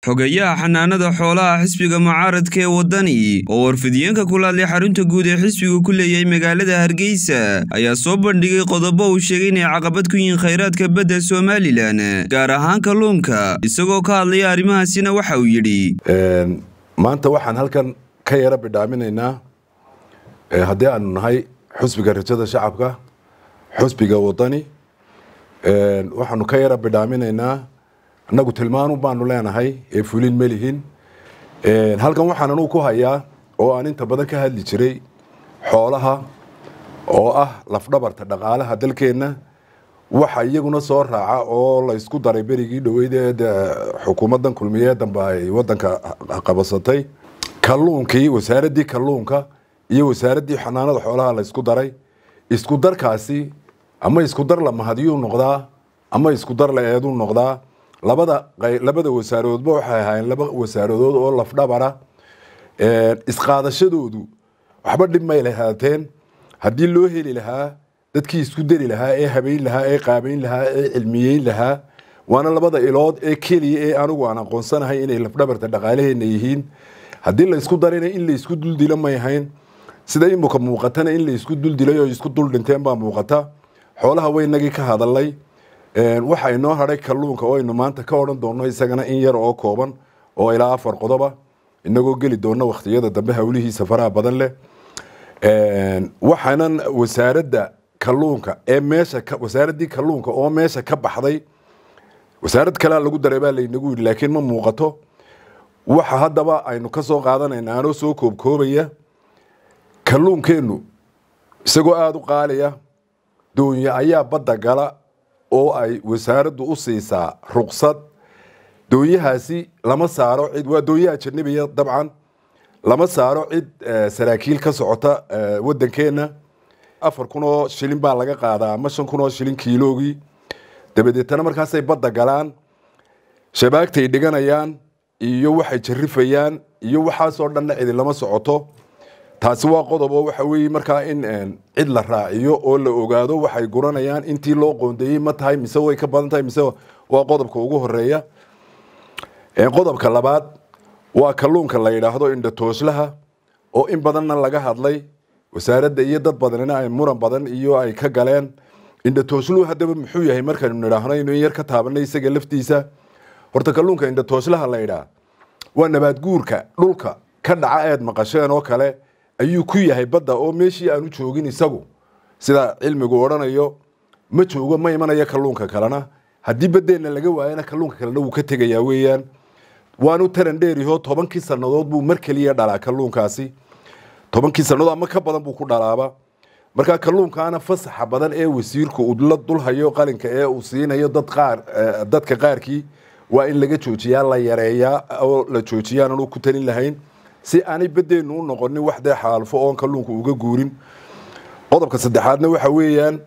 xogeyaha xanaanada xoolaha xisbiga mucaaradka ee waddani oo warfidiyeenka kula hadlay xarunta guud ee xisbigu ku leeyahay magaalada hargeysa ayaa soo bandhigay qodobo uu sheegay inay caqabad ku yihiin khayraadka badda somalilan gaar ahaan kalluunka isagoo ka hadlaya arrimahaasina waxa uu yidhi maanta waxaan halkan ka yara bidhaaminaynaa haddii aanu nahay xusbiga rajada shacabka xusbiga waddani waxaanu ka yara bidhaaminaynaa annagu tilmaanu baanu leenahay ee fulin ma lihin halkan waxaan anugu ku hayaa oo aan inta badan ka hadli jiray xoolaha oo ah lafdhabarta dhaqaalaha dalkeenna waxa iyaguna soo raaca oo la isku daray berigii dhoweyd ee xukuumaddan kulmiye dambe ay wadanka qabasatay kalluunkii wasaaraddii kalluunka iyo wasaaraddii xanaanada xoolaha la isku daray isku darkaasi ama isku dar la mahadiyuu noqdaa ama isku dar la eeduu noqdaa labada labada wasaaroodba waxay ahaayeen laba wasaaradood oo lafdhabara isqaadashadoodu waxba dhib may lahaateen haddii loo heli lahaa dadkii isku dari lahaa ee habeyn lahaa ee qaabeyn lahaa ee cilmiyeyn lahaa waana labada ilood ee keliya ee anigu aan aqoonsanahay inay lafdhabarta dhaqaalaheena yihiin haddii la isku darina in la isku duldilo may ahayn sida imika muuqatana in la isku duldilay oo isku dul dhinteen baa muuqata xoolaha waynagii ka hadalay waxa inoo hadhay kalluunka oo aynu maanta ka odhan doonno isagana in yar oo kooban oo ilaa afar qodoba inagoo geli doona wakhtiyada dambe hawlihiisa faraha badan leh waxaanan wasaaradda kalluunka ee meesha wasaaraddii kalluunka oo meesha ka baxday wasaarad kalea lagu daray baa laynagu yidhi laakiin ma muuqato waxa haddaba aynu ka soo qaadanayna anoo soo koobkoobaya kalluunkeennu isagoo aada u qaaliya doonya ayaa badda gala oo ay wasaaraddu u siisaa ruqsad doonyahaasi lama saaro cid waa doonyaha ajanabiya dabcan lama saaro cid saraakiil ka socota waddankeenna afar kun oo shilin baa laga qaadaa ama shan kun oo shilin kiiloogii dabadeetana markaasay badda galaan shabaagtay dhiganayaan iyo waxay jarrifayaan iyo waxaasoo dhanna cidi lama socoto taasi waa qodob oo waxa weeye markaa in cid la raaciyo oo la ogaado waxay guranayaan intii loo qoondeeyey ma tahay mise way ka badan tahay mise waa qodobka ugu horeeya qodobka labaad waa kalluunka la yidhaahdo indhatooslaha oo in badanna laga hadlay wasaaradda iyo dad badanina ay muran badan iyo ay ka galeen indhatoosluhu haddaba muxuu yahay markaynu nidhaahno inu in yar ka taabanay isaga laftiisa horta kalluunka indhatooslaha la yidhaah waa nabaad guurka dhulka ka dhaca eed maqasheen oo kale ayuu ku yahay badda oo meeshii aanu joogin isagu sida cilmigu odhanayo ma joogo ma imanayo kalluunka kalena haddii baddeenna laga waayana kalluunka kalena wuu ka tegayaa weeyaan waanu taran dheeriho tobankii sannadood buu mar keliya dhalaa kalluunkaasi tobankii sannadood ama ka badan buu ku dhalaaba markaa kalluunkaana fasaxa badan ee wasiirku uu la dulhayo qalinka ee uu siinayo dad qaar dadka qaarkii waa in laga joojiyaa la yareeyaa oo la joojiyaan aanu ku talin lahayn si aanay baddeennu u noqonin wax dee xaalfo oon kalluunka uga guurin qodobka saddexaadna waxa weeyaan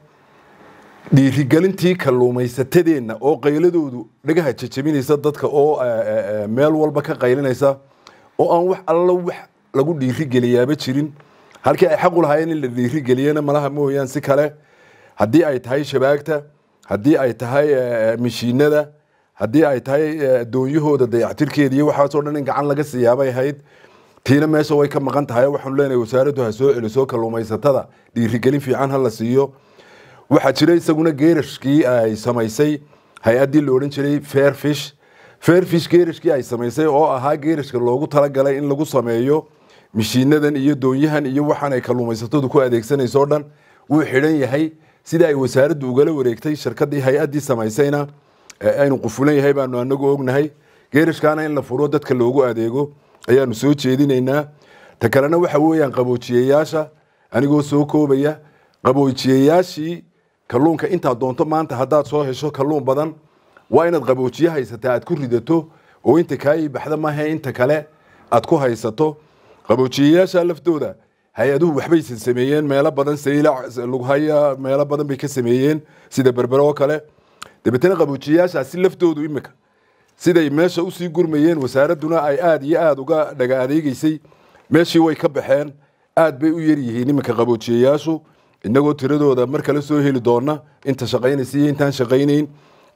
dhiirigelintii kalluumaysatadeenna oo qayladoodu dhagaha jajabinaysa dadka oo meel walba ka qaylinaysa oo aan wax allo wax lagu dhiirigeliyaaba jirin halkii ay xaqu lahaayeen in la dhiirigeliyana malaha mooyaan si kale haddii ay tahay shabaagta haddii ay tahay mashiinada haddii ay tahay doonyahooda dayactirkeeda iyo waxaasoo dhan in gacan laga siiyaabay ahayd tiina meesha way ka maqan tahay waxaanu leenahay wasaaraddu ha soo celiso kalluumaysatada dhiirigelin fiican ha la siiyo waxaa jira isaguna geerashkii ay samaysay hay-addii la odhan jiray fairfish fairfish geerashkii ay samaysay oo ahaa geerashka loogu talagalay in lagu sameeyo mishiinadan iyo doonyahan iyo waxaan ay kalluumaysatadu ku adeegsanayso o dhan wuu xidhan yahay sida ay wasaaraddu ugala wareegtay shirkadii hay-addii samaysayna aynu qufulan yahay baanu anagu ognahay geerashkaana in la furo dadka loogu adeego ayaanu soo jeedinaynaa ta kalena waxa weeyaan qaboojiyayaasha anigoo soo koobaya qaboojiyayaashii kalluunka intaad doonto maanta haddaad soo hesho kalluun badan waa inaad qaboojiye haysataa aad ku ridato oo inta kaayii baxda maaha inta kale aad ku haysato qaboojiyayaasha laftooda hay-aduhu waxbaysan sameeyeen meelo badan saylac lughaya meelo badan bay ka sameeyeen sida berbere oo kale dabeetana qaboojiyayaashaasi laftoodu imika siday meesha usii gurmayeen wasaaradduna ay aada iyo aada uga dhaga adeegeysay meeshii way ka baxeen aad bay u yaryihiin iminka qaboojiyayaashu inagoo tiradooda mar kale soo heli doona inta shaqaynaysa iyo intaan shaqaynayn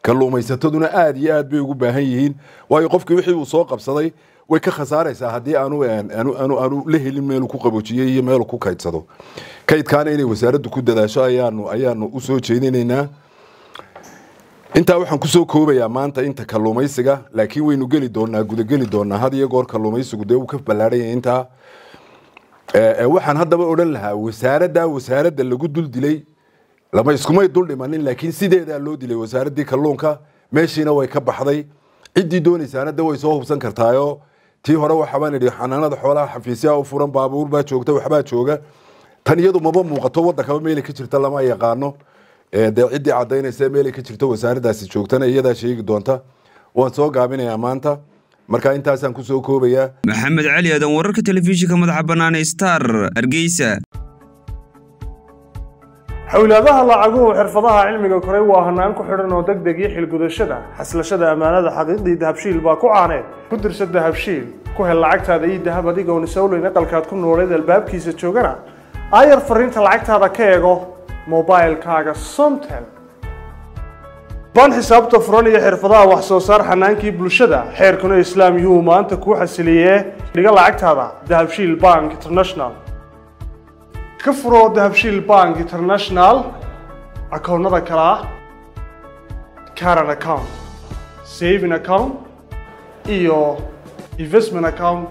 kalluumaysataduna aada iyo aad bay ugu baahan yihiin waayo qofkii wixii uu soo qabsaday way ka khasaaraysaa haddii aanu aanu aanu la helin meeluu ku qaboojiyey iyo meeluu ku kaydsado kaydkaana inay wasaaraddu ku dadaasho ayaanu ayaanu usoo jeedinaynaa intaa waxaan kusoo koobayaa maanta inta kalluumaysiga laakiin waynu geli doonaa gudageli doonaa had iyo goor kalluumaysigu dee uu ka ballaarhanya intaa waxaan haddaba odhan lahaa wasaaradda wasaaradda lagu dul dilay lama iskumay dul dhimanin laakiin sideedaa loo dilay wasaaraddii kalluunka meeshiina way ka baxday ciddii doonaysaana de way soo hubsan kartaayo tii hore waxabaan idhi xanaanada xoolaha xafiisyaha u furan baabuur baa joogta waxbaa jooga tan iyadu maba muuqato waddankaba meelay ka jirta lama yaqaano dee ciddii cadaynaysa meelay ka jirto wasaaraddaasi joogtana iyadaa sheegi doonta waan soo gaabinayaa maanta marka intaasaan kusoo koobayaa maxamed cali aadan wararka telefishinka madaxa bannaan ee star hargeysa xowlaadaha lacaguhu xirfadaha cilmiga koray waa hanaan ku xidhan oo deg deg iyo xilgudashada xaslashada ammaanada xaqiiqdii dahabshiil baa ku caaneed ku dirsa dahabshiil ku hel lacagtaada iyo dahab adigoon isowleyn aqalkaad ku nooleed albaabkiisa joogana aayar fariinta lacagtaada ka eego mobilkaaga somtel baan xisaabta furan iyo xirfadaha wax soo saar xanaankii bulshada xeerkuna islaam yuu maanta kuu xasiliyee dhiga lacagtaada dahabshiil bank international ka furo dahabshiil bank international akoonnada kale ah caran account saving account iyo investment account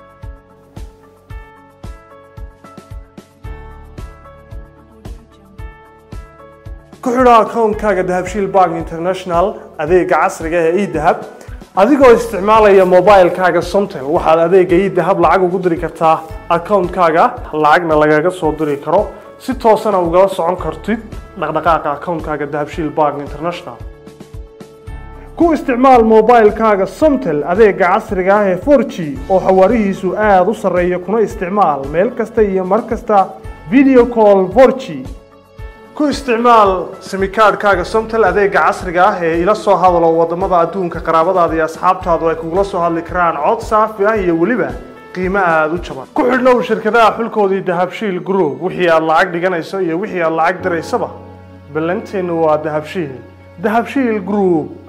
ku xidho akoonkaaga dahabshiil bank international adeega casriga ee edahab adigoo isticmaalaya mobilkaaga somtel waxaad adeega edahab lacag ugu diri kartaa akoonkaaga lacagna lagaga soo diri karo si toosana ugala socon kartid dhaqdhaqaaqa akoonkaaga dahabshiil bank international ku isticmaal mobilkaaga somtel adeega casriga ah ee 4g oo xawaarihiisu aada u sarreeya kuna isticmaal meel kasta iyo mar kasta video call 4g ku isticmaal simikaadhkaaga somtel adeega casriga ah ee ila soo hadalo wadamada adduunka qaraabadaada iyo asxaabtaadu ay kugula soo hadli karaan cod saafi ah iyo weliba qiimo aada u jaban ku xidhnow shirkadaha xulkoodii dahabshiil group wixii aad lacag dhiganayso iyo wixii aad lacag diraysaba ballanteennu waa dahabshiil dahabshiil group